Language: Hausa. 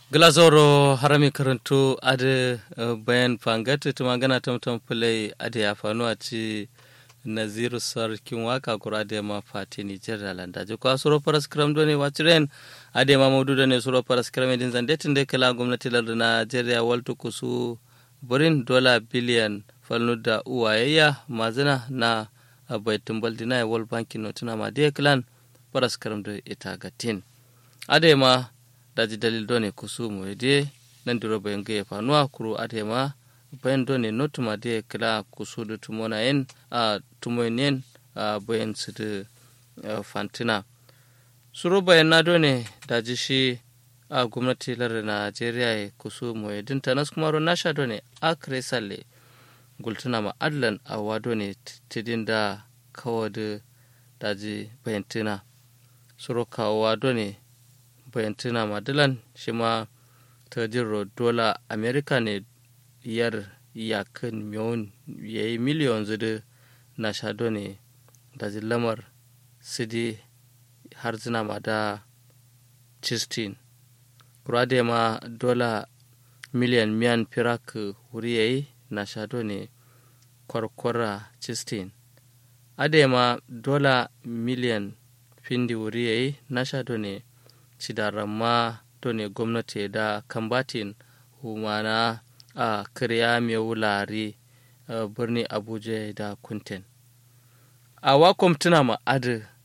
glazoro harami karantu ade bayan fangat tuma gana tamtam fulai ade ya fanu a ci naziru sarkin waka kura da ma fati nijar da landaji ko suro paras kram do ne wachiren ade ma maudu da ne suro paras kram din zande tun da kala gwamnati lar Najeriya waltu kusu burin dola biliyan falnu da uwayayya mazina na baitin baldina ya wal bankin notuna ma de klan paras kram do ita gatin ade ma daji dalil do ne kusu mu de nan duro bayan ga fanuwa kuru ade ma bayan do ne notuma de kila kusu da tumona en a tumoyen a bayan su da fantina suru bayan na do ne daji shi a gwamnati lar najeriya ya kusu mu ya dinta nas kuma ro nasha do ne a kresalle gultuna ma adlan a wado ne tidin da kawo da daji bayantina suru kawo wado ne bayantina madilan shi ma ta jiro dola amerika ne yar yakin miyon ya yi miliyon zudu na shado ne da lamar sidi har zina ma da cistin kurade ma dola miliyan miyan firak wuri ya yi na shado ne kwarkwara cistin ade ma dola miliyan findi wuri ya yi na shado ne cidaramma to ne gwamnati da kambatin humana a kirya mai wulare birni abuja da kunten a wakom tuna ma adi